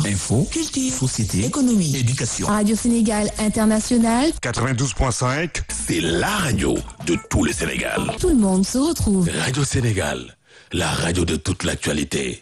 Info, culture, société, économie, éducation. Radio Sénégal International, 92.5, C'est la radio de tout le Sénégal. tout le monde se retrouve. Radio Sénégal, la radio de toute l'actualité.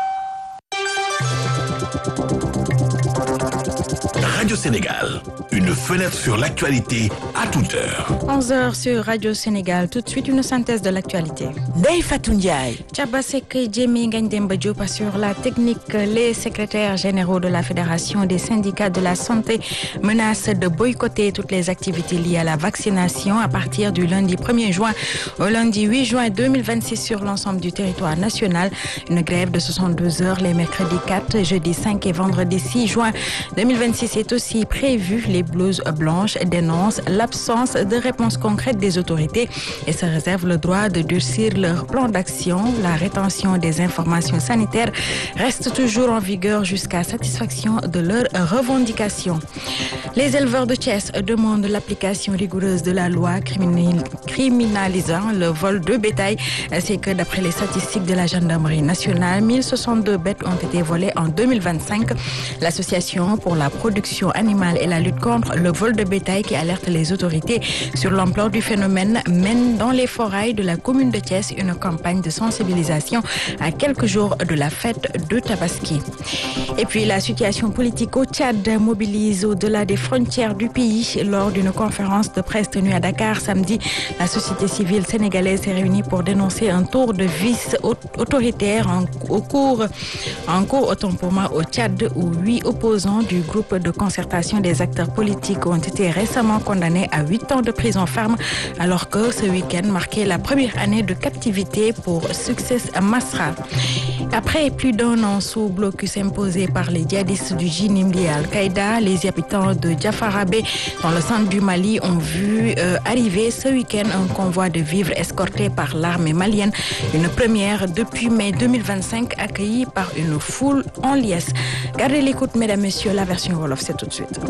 Radio Sénégal, une fenêtre sur l'actualité à toute heure. 11h sur Radio Sénégal. Tout de suite, une synthèse de l'actualité. Ndeye Fatou Ndiaye. Tchabasek Djemi Ngandemba Diop assure la technique. Les secrétaires généraux de la Fédération des syndicats de la santé menacent de boycotter toutes les activités liées à la vaccination à partir du lundi 1er juin au lundi 8 juin 2026 sur l'ensemble du territoire national. Une grève de 62 heures les mercredis 4, jeudi 5 et vendredi 6 juin 2026 est aussi prévue. Les blouses blanches dénoncent l'absence de réponse concrète des autorités et se réservent le droit de durcir leur plan d'action. La rétention des informations sanitaires reste toujours en vigueur jusqu'à satisfaction de leurs revendications. Les éleveurs de Thiès demandent l'application rigoureuse de la loi criminal- criminalisant le vol de bétail. C'est que d'après les statistiques de la gendarmerie nationale, 1062 bêtes ont été volées en 2025. L'association pour la production animale et la lutte contre le vol de bétail qui alerte les autorités sur l'ampleur du phénomène mène dans les forêts de la commune de Thiès une campagne de sensibilisation à quelques jours de la fête de Tabaski. Et puis la situation politique au Tchad mobilise au-delà des frontières du pays. Lors d'une conférence de presse tenue à Dakar samedi, la société civile sénégalaise s'est réunie pour dénoncer un tour de vis au- autoritaire en, au cours, en cours autant pour moi au Tchad où huit opposants du groupe de concertation des acteurs politiques ont été récemment condamnés à huit ans de prison ferme alors que ce week-end marquait la première année de captivité pour Success Masra. Après plus d'un an sous blocus imposé par les djihadistes du Jinimdi Al-Qaïda, les habitants de Jafarabé, dans le centre du Mali, ont vu euh, arriver ce week-end un convoi de vivres escorté par l'armée malienne. Une première depuis mai 2025 accueillie par une foule en liesse. Gardez l'écoute, mesdames, messieurs, la version Wolof, c'est tout de suite.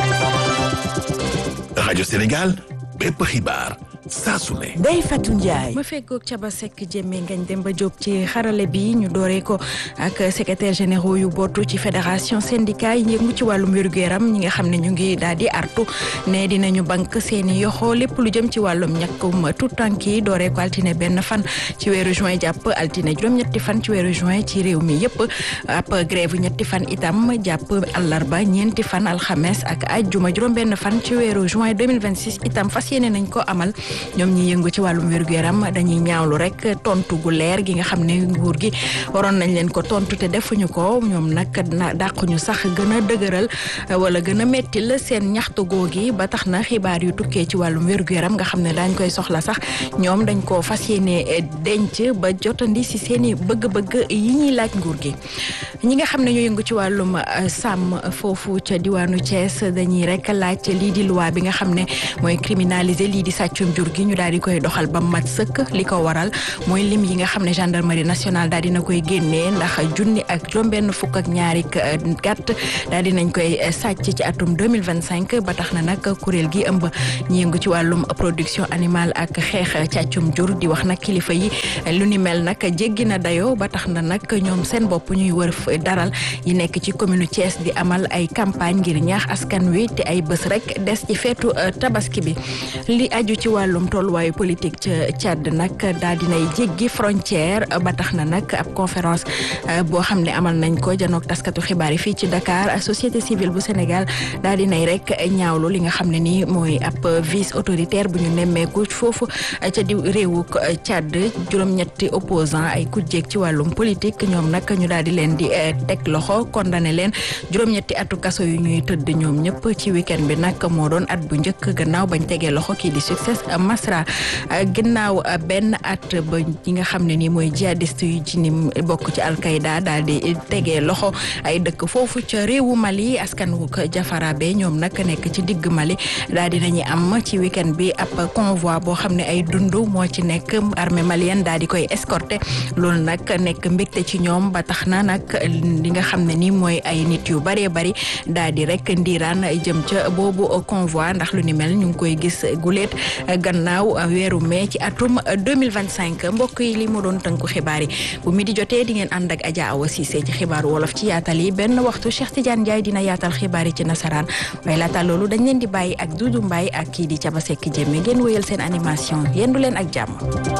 Radio Sénégal, bépp xibaar saa su ne. Ndeye Fatou Ndiaye. ma feggoog Caba Seck Jéeme Ngañ Demba Diop ci xarale bi ñu dooree ko ak secrétaire généraux yu bootu ci fédération syndicat yi yëngu ci wàllum wér-gu-yaram ñi nga xam ne ñu ngi daal di artu ne dinañu bank seeni yoxo lépp lu jëm ci wàllum ñàkkum tout tànk yi dooree ko altine benn fan ci weeru juin jàpp altine juróom-ñetti fan ci weeru juin ci réew mi yëpp ab grève ñetti fan itam jàpp àllarba ñeenti fan alxames ak ajjuma juróom-benn fan ci weeru juin 2026 itam fas yéene nañ ko amal ñoom ñi yëngu ci wàllum wér-gu-yaram dañuy ñaawlu rek tontu gu leer gi nga xam ne nguur gi waroon nañ leen ko tontu te defuñu ko ñoom nag na dàquñu sax gën a dëgëral wala gën a mettil seen ñaxtu googi ba tax na xibaar yu tukkee ci wàllum wér-gu-yaram nga xam ne daañ koy soxla sax ñoom dañ ko fas yéene denc ba jotandi si seen i bëgg-bëgg yi ñuy laaj nguur gi ñi nga xam ne ñoo yëngu ci wàllum sàmm foofu ca diwaanu Thiès dañuy rek laaj lii di loi bi nga xam ne mooy criminaliser lii di sàccum jur gi ñu daal di koy doxal ba mat sëkk li ko waral mooy lim yi nga xam ne gendarmerie nationale daal dina koy génnee ndax junni ak juróom-benn fukk ak ñaari gàtt daal dinañ koy sàcc ci atum 2025 ba tax na nag kuréel gi ëmb ñi yëngu ci wàllum production animale ak xeex càccum jur di wax nag kilifa yi lu ni mel nag jéggi na dayoo ba tax na nag ñoom seen bopp ñuy wër daral yi nekk ci commune Thiès di amal ay campagne ngir ñaax askan wi te ay bés rek des ci feetu tabaski bi li aju ci wàllum tolluwaayu politique ca Tchad nag daal dinay jéggi frontière ba tax na nag ab conférence boo xam ne amal nañ ko janook taskatu xibaar yi fii ci Dakar société civile bu Sénégal daal dinay rek ñaawlu li nga xam ne nii mooy ab vice autoritaire bu ñu nemmeeku foofu ca di réewu Tchad juróom-ñetti opposant ay kujjeeg ci wàllum politique ñoom nag ñu daal di leen di teg loxo condamné leen juróom-ñetti atu kaso yu ñuy tëdd ñoom ñëpp ci week-end bi nag moo doon at bu njëkk gannaaw bañ tegee loxo kii di succès Masra ginnaaw benn at ba ñi nga xam ne nii mooy jihadiste yu ci ni bokk ci Al-Qaïda daal di tegee loxo ay dëkk foofu ca réewu Mali askan wu Jafarabe ñoom nag nekk ci digg Mali daal di nañu am ci week-end bi ab convoi boo xam ne ay dund moo ci nekk armée malienne daal di koy escorté loolu nag nekk mbégte ci ñoom ba tax na nag li nga xam ne nii mooy ay nit yu bëree bëri daal di rek ndiiraan jëm ca boobu convoi ndax lu ni mel ñu ngi koy gis guleet gannaaw weeru mai ci atum 2025 mbokk yi li mu doon tënku xibaar yi bu mi di jotee di ngeen ànd ak Adja Awa Cissé ci xibaaru wolof ci yaatal yi benn waxtu Cheikh Tidiane Ndiaye dina yaatal xibaar yi ci nasaraan waaye laata loolu dañ leen di bàyyi ak Doudou Mbaye ak kii di Caba Seck Jéeme ngeen wéyal seen animation yendu leen ak jàmm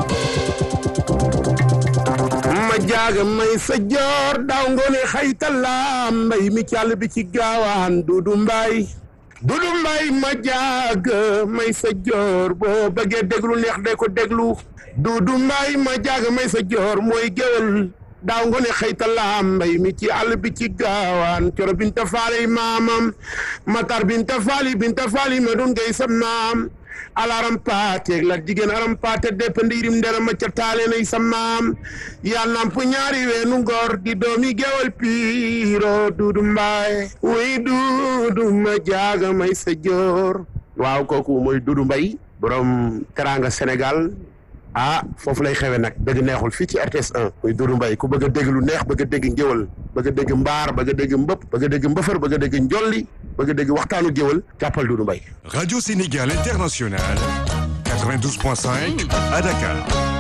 ma jaaga may sa joor daaw ngoone xaytalaam mbay mi càll bi ci gaawaan Doudou Mbaye Doudou Mbaye ma jaaga may sa joor boo bëggee déglu neex de ko déglu Doudou Mbaye ma jaaga may sa joor mooy géwal daaw ngoone xaytalaam mbay mi ci àll bi ci gaawaan coro binta faali maamam matar binta faali binta faali ma dun gay sa maam alaram paate la jigéen aram paate depp ndiirim ndera ma ca taale nay sa maam yaa namp ñaari weenu ngor di doomi gewal piiro Duudu Mbaay wuy Duudu ma jaaga may sa joor waaw kooku mooy Duudu Mbay borom teranga Sénégal ah foofu lay xewe nag dëgg neexul fii ci RTS 1 muy Doudou Mbaye ku bëgg a dégg lu neex bëgg a dégg ngéwal bëgg a dégg mbaar bëgg a dégg mbëpp bëgg a dégg mbëfër bëgg a dégg njolli bëgg a dégg waxtaanu géwal jàppal Doudou Mbaye Radio Sénégal International 92.5 à Dakar.